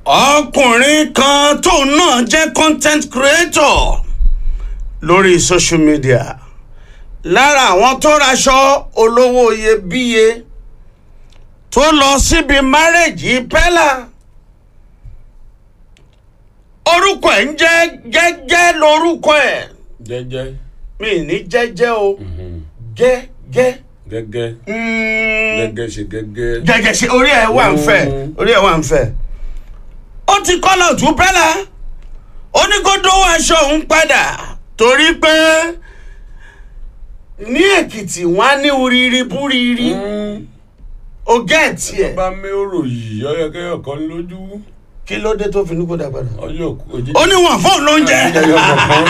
ọkùnrin kan tóun náà jẹ́ content creator lórí social media lára àwọn tó raṣọ olówó iyebíye tó lọ síbi márèjì pẹ́là orúkọ ẹ̀ ń jẹ́ gẹ́gẹ́ lórúkọ ẹ̀ jẹ́jẹ́ mi ní jẹ́jẹ́ o gẹ́gẹ́ gẹ́gẹ́ mm, gẹ́gẹ́ ṣe gẹ́gẹ́. gẹ́gẹ́ ṣe orí ẹ̀ wà ń fẹ́ Mm. orí ẹ̀ wà ń fẹ́ ó ti kọ́lá òtún pẹ́lá ó ní kó dówó aṣọ òun padà torí pé ní èkìtì wọn á ní uriri búriri ó gẹ̀ẹ́tì ẹ̀ bá mi ò rò yìí ọyọ kẹyọ kan lójú kí ló dé tó fi ní kó dà padà ọyọ òjijì. ó ní wọn fóun lóúnjẹ ẹyọ kọ̀ọ̀kan.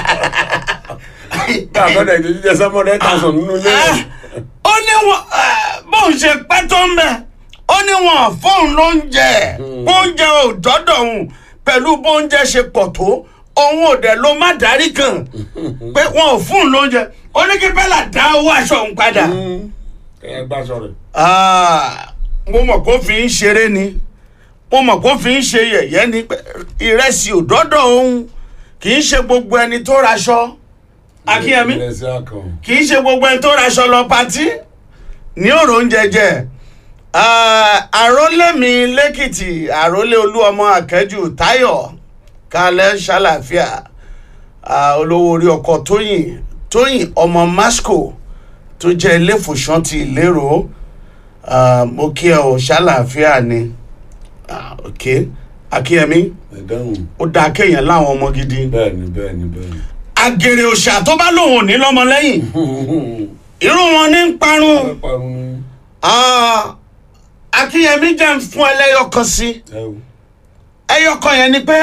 káàkiri ìdíjú jẹ sọmọdé tàṣán nínú ilé rẹ. ó ní wọn bóun ṣe pẹ́ tó ń bẹ̀ ó ní wọn fóun lóúnjẹ bóúnjẹ ò dọ́dọ̀ òun pẹ̀lú bóúnjẹ ṣe pọ̀ tó òun ò dẹ̀ ló má darí kan pé wọn ò fóun lóúnjẹ ó ní kí bẹ́là dá owó aṣọ òun padà. kẹyẹ gbà sọ̀rọ̀. Ah, mo mọ̀ kó fi ń ṣeré ni mo mọ̀ kó fi ń ṣe yẹ̀yẹ́ ni pé ìrẹsì ò dọ́dọ̀ òun kì í ṣe gbogbo ẹni tó raṣọ akínyẹmí ìrẹsì akàn. kì í ṣe gbogbo ẹni tó raṣọ lọ patí ní òrò oúnjẹ jẹ Ah, àrólé mi lẹ́kìtì àrólé olúọmọ akẹ́jù táyọ̀ kalẹ̀ ṣàlàfíà Ah, olówó orí ọkọ̀ tóyìn tóyìn ọmọ masco tó jẹ́ iléfòsàn ti ìlérò Ah, mo kí ẹ ò ṣàlàfíà ni Ah, ok akínyẹmí ẹ dáhùn. ó dáa kéèyàn láwọn ọmọ gidi bẹ́ẹ̀ni bẹ́ẹ̀ni bẹ́ẹ̀ni. àgèrè òṣà tó bá lòun ò ní lọ́mọ lẹ́yìn irú wọn ní ń parun. ẹ parun ní. Ah, akínyẹmí jẹ́ ń fún ẹlẹ́yọ kan sí ẹ wò. ẹyọ kan yẹn ni pé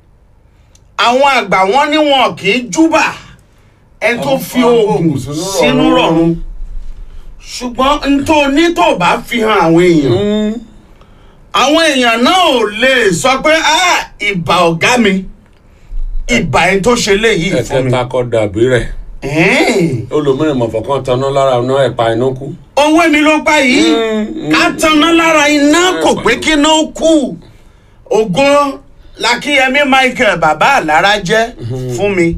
àwọn àgbà wọn ní wọn kì í júbà ẹni tó Àwọn- fi àwọn oògùn oògùn sínú sínú rọ̀rùn. rọ̀rùn ṣùgbọ́n n tó ní tó bá fi hàn àwọn èèyàn àwọn èèyàn náà ò lè sọ pé "Ah, ìbà ọ̀gá mi ìbà ẹni tó ṣe léyìí fún mi. ẹ̀kẹta kọ dàbí rẹ̀. Ẹ̀ẹ́n, olùmíràn mọ̀fọ̀kan tanná lára ọ̀nà ẹ̀pa inú kú. owó mi ló pa yìí. ká tanná lára iná kò pé kí iná kú ògo lakíyẹmí michael bàbá àlára jẹ́ fún mi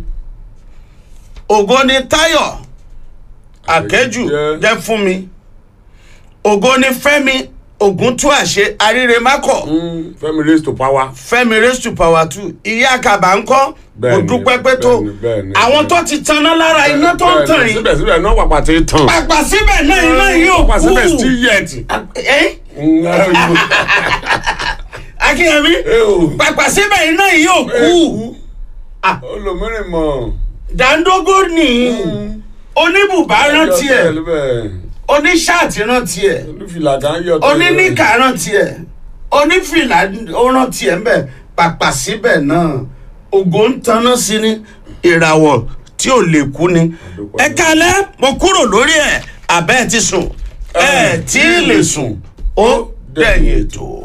ògo ni táyọ̀ àkẹ́jù Jẹ́. jẹ́ fún mi ògo ni fẹ́mi ògúntúàṣe aríremákọ̀ fẹ́mi raise to power. fẹ́mi raise to power two ìyá àkàbà ńkọ́ kò Bẹ́ẹ̀ni, dúpẹ́ pé tó bẹ́ẹ̀ni, bẹ́ẹ̀ni, àwọn bẹ́ẹ̀ni. tó ti tanná lára iná tó ń tàn Bẹ́ẹ̀ni, yìí síbẹ̀síbẹ̀ náà pàpà ti tàn. pàpà síbẹ̀ náà iná yìí ò pàpà kú síbẹ̀ still yet. ẹ́ ẹ akínyẹmí ò. pàpà síbẹ̀ iná yìí ò kú Ah. olùmíràn mọ̀. dàńdógó ní oníbùbá rántí ẹ̀ oníṣáàtì rántí ẹ̀ olùfìlà kan yọ. oníníkà rántí ẹ̀ onífìlà ó rántí ẹ̀ ńbẹ̀ pàpà síbẹ̀ náà ògo ń taná sí ní ìràwọ̀ tí ò lè kú ni ẹ kalẹ́ mo kúrò lórí ẹ̀ àbẹ́ ẹ ti sùn ẹ tí ì lè sùn ó dẹ̀yìn ètò.